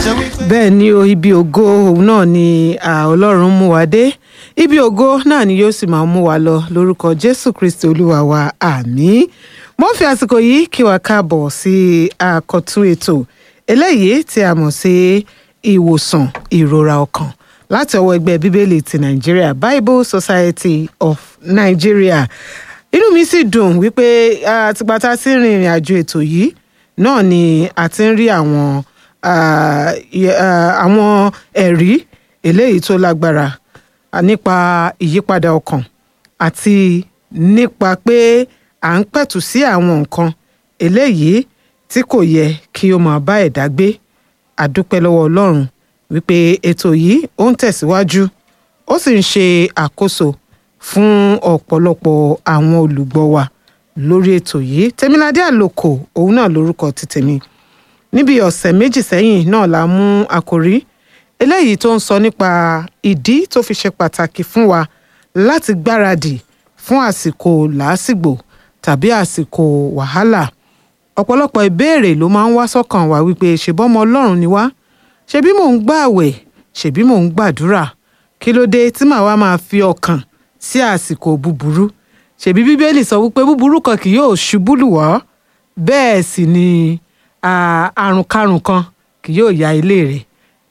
bẹ́ẹ̀ ni o ibi ògo òun náà ni à, ọlọ́run mú wa dé ibi ògo náà ni yóò sì máa mú wa lọ lórúkọ jésù kristi olúwa wa àmín mo ń fi àsìkò yìí kí wa káàbọ̀ sí àkọ́tún ètò eléyìí tí a mọ̀ sí ìwòsàn ìrora ọkàn láti ọwọ́ ẹgbẹ́ bíbélì ti nàìjíríà bible society of nigeria inú mi sì dùn wípé àtìgbà tá a ti ń rin ìrìn àjò ètò yìí náà ni a ti ń rí àwọn ah, yẹ- ah, àwọn ẹ̀rí eléyìí tó lágbára ah, nípa ìyípadà ọkàn àti nípa pé à ń pẹ̀tù sí àwọn nǹkan eléyìí tí kò yẹ kí ó máa bá ẹ̀dá gbé àdúpẹ́ lọ́wọ́ ọlọ́run wípé ètò yìí ó ń tẹ̀síwájú ó sì ń ṣe àkóso fún ọ̀pọ̀lọpọ̀ àwọn olùgbọ́ wa lórí ètò yìí tèmiládé àlòkò òun náà lórúkọ ti tèmi níbi ọ̀sẹ̀ méjì sẹ́yìn náà la mú àkòrí eléyìí tó ń sọ nípa ìdí tó fi ṣe pàtàkì fún wa láti gbáradì fún àsìkò làásìgbò tàbí àsìkò wàhálà ọ̀pọ̀lọpọ̀ ìbéèrè ló máa ń wá sọ́kàn wa wípé ṣèbọ́mọ ọlọ́run ni wá ṣebí mò ń gbààwẹ̀ ṣebí mò ń gbàdúrà kí ló dé tí màá wá máa fi ọkàn sí àsìkò búburú ṣebí bíbélì sọ wípé búburú kan kì yóò ṣubú lù wọ́ bẹ́ẹ̀ sì ni à, àrùnkárùn kan kì yóò ya ilé rẹ̀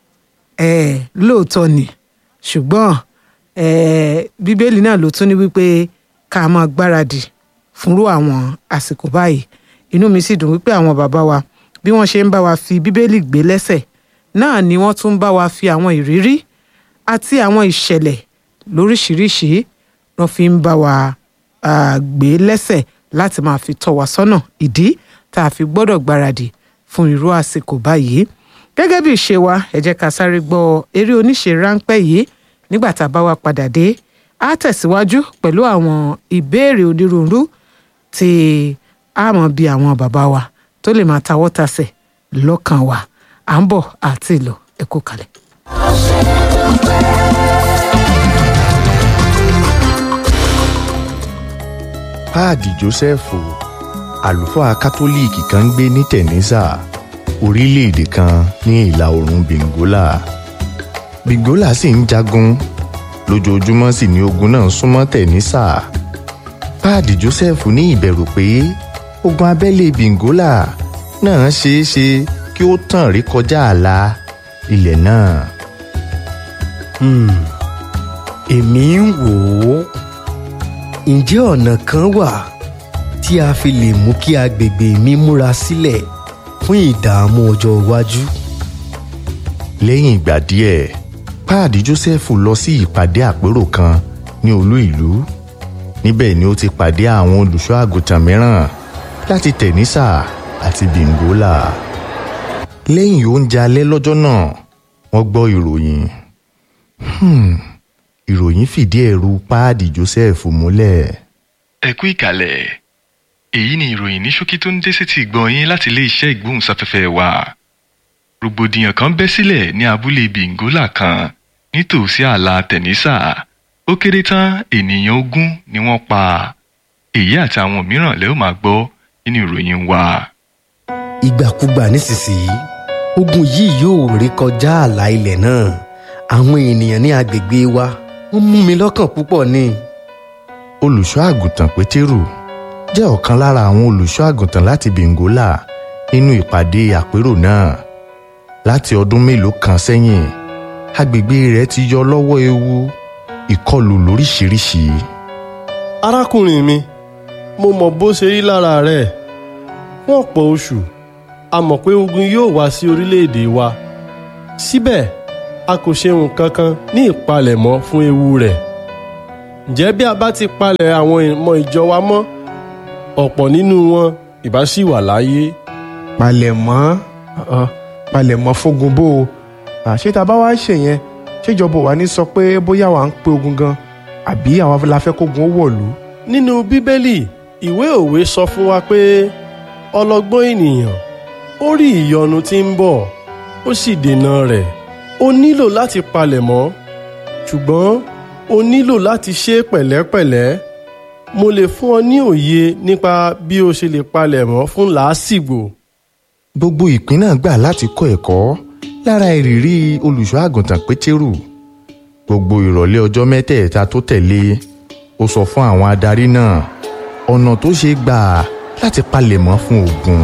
ẹ̀ lóòótọ́ ni ṣùgbọ́n ẹ̀ bíbélì náà ló tún ní wípé ká máa gbáradì fúnrú àwọn àsìkò báyìí inú mi sì dùn wípé àwọn bàbá wa bí wọ́n ṣe ń bá wa fi bíbélì gbé lẹ́sẹ̀ náà ni wọ́n tún ń bá wa fi àwọn ìrírí àti àwọn ìṣẹ̀lẹ̀ lóríṣìíríṣìí wọ́n fi ń bá wa ah, gbé lẹ́sẹ̀ láti máa fi tọ́ wa sọ́nà ìdí tá a fi gbọ́dọ̀ gbáradì fún irú àsìkò báyìí gẹ́gẹ́ bí ìṣe wa ẹ jẹ́ ká sáré gbọ́ eré oníṣe ráńpẹ́ yìí nígbà tá a bá wa padà dé á tẹ̀síwájú pẹ̀lú àwọn ìbéèrè onírúurú tí a mọ̀ bí àwọn bàbá wa tó lè máa tawọ́ tasẹ̀ lọ́kàn wa à ń bọ̀ àti ìlọ ẹ kú kalẹ̀. páàdì jósẹ́fù àlùfáà kátólíìkì kan ń gbé ní tẹ̀nísà orílẹ̀-èdè kan ní ìlà oòrùn bengola bengola sì ń jagun lójoojúmọ́ sì ni ogun náà súnmọ́ tẹ̀nísà páàdì jósẹ́fù ní ìbẹ̀rù pé ogun abẹ́lé bengola náà ṣeé ṣe kí ó tàn rí kọjá ààlà ilẹ̀ náà. Hmm, èmi ń wò ó ǹjẹ́ ọ̀nà kan wà tí a fi lè mú kí agbègbè mi múra sílẹ̀ fún ìdààmú ọjọ́ iwájú. lẹ́yìn ìgbà díẹ̀ páàdì jósẹ́fù lọ sí ìpàdé àpérò kan ní olú ìlú níbẹ̀ ni ó ti pàdé àwọn olùṣọ́ àgùntàn mìíràn láti tẹ̀nísà àti bìngólà lẹ́yìn oúnjẹ alẹ́ lọ́jọ́ náà wọ́n gbọ́ ìròyìn Hmm, ìròyìn fìdí ẹ̀rù páàdì jósẹ́fù múlẹ̀ ẹ kú ìkàlẹ̀ èyí ni ìròyìn ní ṣókí tó ń dé sétí ìgbọ́ yín láti iléeṣẹ́ ìgbóhùnsáfẹ́fẹ́ wa rògbòdìyàn kan bẹ́ sílẹ̀ ní abúlé bìngólà kan nítòsí ààlà tẹ̀nísà ó kéré tán ènìyàn ogún ni wọ́n pa èyí àti àwọn mìíràn lẹ́ ó máa gbọ́ nínú ìròyìn wa. ìgbàkúgbà nísinsìnyí ogun yìí yóò rí kọjá ààlà ilẹ̀ náà àwọn ènìyàn ní agbègbè wa wọ́n mú mi lọ́kàn púpọ̀ ni. olùṣọ́ àgùntàn pétérù jẹ́ ọ̀kan lára àwọn olùṣọ́ àgùntàn láti bengola nínú ìpàdé àpérò náà láti ọdún mélòó kan sẹ́yìn agbègbè rẹ̀ ti yọ lọ́wọ́ ewu ìkọlù lóríṣiríṣi arákùnrin mi mo mọ̀ bó ṣe rí lára rẹ̀ fún ọ̀pọ̀ oṣù a mọ̀ pé ogun yóò wá sí orílẹ̀-èdè wa síbẹ̀ a kò ṣe nǹkan kan ní ìpalẹ̀mọ́ fún ewu rẹ̀ ǹjẹ́ bí a bá ti palẹ̀ àwọn ọmọ ìjọ wa mọ́ ọ̀pọ̀ nínú wọn ìbá ṣì wà láyé palẹ̀mọ́ uh, palẹ̀mọ́ fógun bó o àṣé tá a bá wá ṣe yẹn ṣèjọba wa ní sọ pé bóyá wà ń pe ogun gan àbí àwọn la fẹ́ kógun ó wọ̀lú. nínú bíbélì ìwé òwe sọ fún wa pé ọlọ́gbọ́n ènìyàn ó rí ìyọnu tí ń bọ̀ ó sì dènà rẹ̀ o nílò láti palẹ̀mọ́ ṣùgbọ́n o nílò láti ṣe é pẹ̀lẹ́pẹ̀lẹ́ mo lè fún ọ ní òye nípa bí o ṣe lè palẹ̀mọ́ fún làásìgbò. gbogbo ìpín náà gbà láti kọ́ ẹ̀kọ́ lára ìrírí olùṣọ́ àgùntàn pétérù gbogbo ìrọ̀lẹ́ ọjọ́ mẹ́tẹ̀ẹ̀ta tó tẹ̀lé ó sọ fún àwọn adarí náà ọ̀nà tó ṣe gbà láti palẹ̀mọ́ fún ogun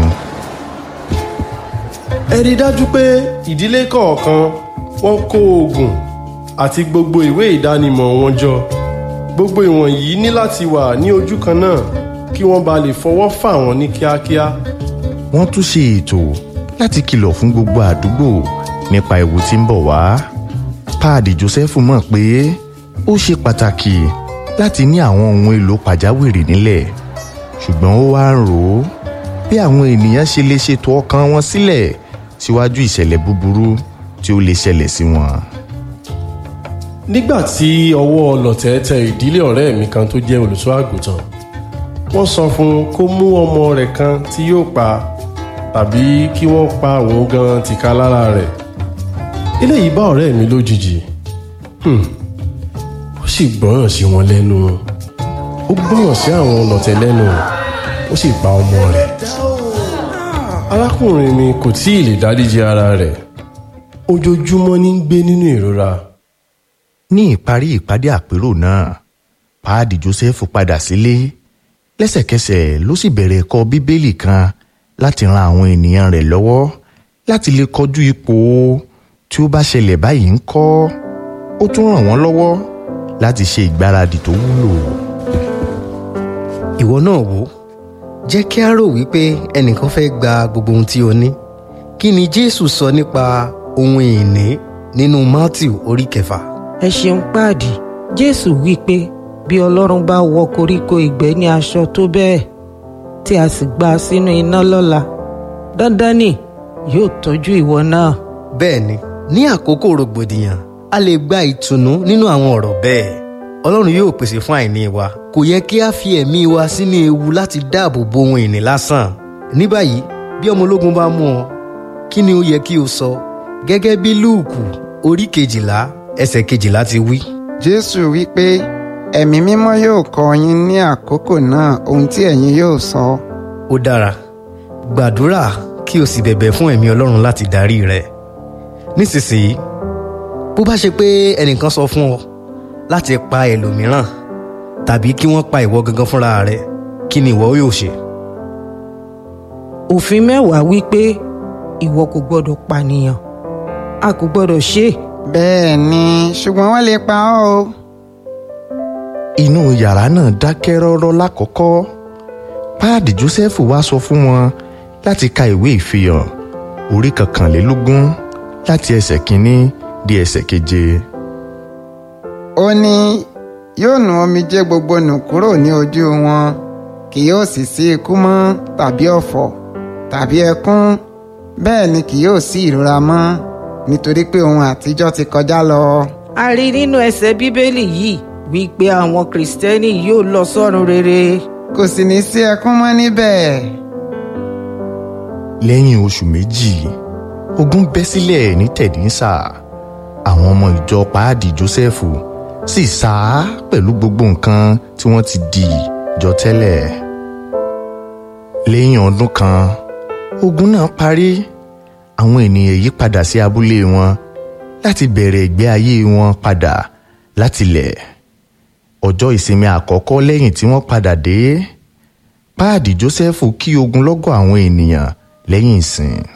ẹ rí i dájú pé ìdílé kọ̀ọ̀kan wọ́n kó oògùn àti gbogbo ìwé ìdánimọ̀ wọn jọ gbogbo ìwọ̀nyí ní láti wà ní ojú kan náà kí wọ́n bá lè fọwọ́ fà wọ́n ní kíákíá wọ́n tún ṣe ètò láti kìlọ̀ fún gbogbo àdúgbò nípa ewu tí ń bọ̀ wá páàdì joseph mọ̀ pé ó ṣe pàtàkì láti ní àwọn ohun èlò pàjáwìrì nílẹ̀ ṣùgbọ́n ó wá ń rò ó bí àwọn ènìyàn ṣe lè ṣètò ọkàn wọn sílẹ̀ síwájú ìṣẹ̀lẹ̀ búburú tí ó lè ṣẹlẹ̀ sí wọn. nígbà tí ọwọ́ ọlọ̀tẹ̀ tẹ ìdílé ọ̀rẹ́ mi kan tó jẹ́ olùṣọ́ àgùntàn wọ́n sọ fún un kó mú ọmọ rẹ̀ kan tí yóò pa tàbí kí wọ́n pa òun gan tìka lára rẹ̀ eléyìí bá ọ̀rẹ́ mi lójijì Hmm. ó sì gbọ́ràn sí wọn lẹ́nu ó gbọ́ràn sí àwọn ọlọ̀tẹ̀ lẹ́nu ó sì pa ọmọ rẹ̀ arákùnrin mi kò tí ì lè dáríji ara rẹ̀ ojoojúmọ́ ní ń gbé nínú ìrora ní ìparí ìpàdé àpérò náà páàdì joseph padà sílé lẹ́sẹ̀kẹsẹ̀ ló sì bẹ̀rẹ̀ ẹ̀kọ́ bíbélì kan láti ran àwọn ènìyàn rẹ̀ lọ́wọ́ láti lè kọjú ipò tí ó bá ṣẹlẹ̀ báyìí ń kọ́ ó tún ràn wọ́n lọ́wọ́ láti ṣe ìgbáradì tó wúlò. ìwọ náà wò ó jẹ́ kí a rò wípé ẹnìkan fẹ́ gba gbogbo ohun tí o ní kí ni jésù sọ nípa ohun ìní nínú matthew orí kẹfà ẹ ṣeun páàdì jésù wí pé bí ọlọ́run bá wọ koríko ìgbẹ́ ní aṣọ tó bẹ́ẹ̀ tí a sì gbà á sínú iná lọ́la dandan ni yóò tọ́jú ìwọ náà bẹ́ẹ̀ ni ní àkókò rògbòdìyàn a lè gba ìtùnú nínú àwọn ọ̀rọ̀ bẹ́ẹ̀ ọlọ́run yóò pèsè fún àìní wa kò yẹ kí a fi ẹ̀mí wa sínú ewu láti dáàbò bo ohun ìní lásán ní báyìí bí ọmọ ológun bá mú ọ kí ni ó yẹ kí o sọ gẹ́gẹ́ bí lúùkù orí kejìlá ẹsẹ̀ kejìlá ti wí. jésù wí pé ẹ̀mí mímọ́ yóò kọ́ yín ní àkókò náà ohun tí ẹ̀yin yóò sọ. ó dára gbàdúrà kí o sì bẹ̀bẹ̀ fún ẹ̀mí ọlọ́run láti darí rẹ nísinsìnyí bó bá ṣe pé ẹnìkan sọ fún ọ láti pa ẹlòmíràn tàbí kí wọ́n pa ìwọ gangan fúnra rẹ kí ni ìwọ yóò ṣe. òfin mẹ́wàá wí pé ìwọ kò gbọ́dọ̀ pànìyàn a kò gbọ́dọ̀ ṣe é bẹ́ẹ̀ ni ṣùgbọ́n wọ́n lè pa ọ́ o. inú yàrá náà dákẹ́ rọ́rọ́ lákọ̀ọ́kọ́ páàdì joseph wá sọ fún wọn láti ka ìwé ìfihàn orí kọkànlélógún láti ẹsẹ̀ kínní di ẹsẹ̀ keje. ó ní yóò nu omijé gbogbo nù kúrò ní ojú wọn kì yóò sì sí ikú mọ́ tàbí ọ̀fọ̀ tàbí ẹkún bẹ́ẹ̀ ni kì yóò sí ìrora mọ́ nítorí pé ohun àtijọ́ ti kọjá lọ. a rí nínú ẹsẹ̀ bíbélì yìí wípé àwọn kìrìsìtẹ́nì yóò lọ sọ́run rere kò sì ní sí ẹkún mọ́ níbẹ̀. lẹ́yìn oṣù méjì ogun bẹ́ sílẹ̀ ní tẹ̀dínsà àwọn ọmọ ìjọ páàdì jósẹ́fù sì sá pẹ̀lú gbogbo nǹkan tí wọ́n ti dì jọ tẹ́lẹ̀ lẹ́yìn ọdún kan ogun náà parí àwọn ènìyàn yí padà sí abúlé wọn láti bẹ̀rẹ̀ ìgbé ayé wọn padà látilẹ̀ ọjọ́ ìsinmi àkọ́kọ́ lẹ́yìn tí wọ́n padà dé páàdì jósẹ́fù kí ogunlọ́gọ̀ àwọn ènìyàn lẹ́yìn ìsìn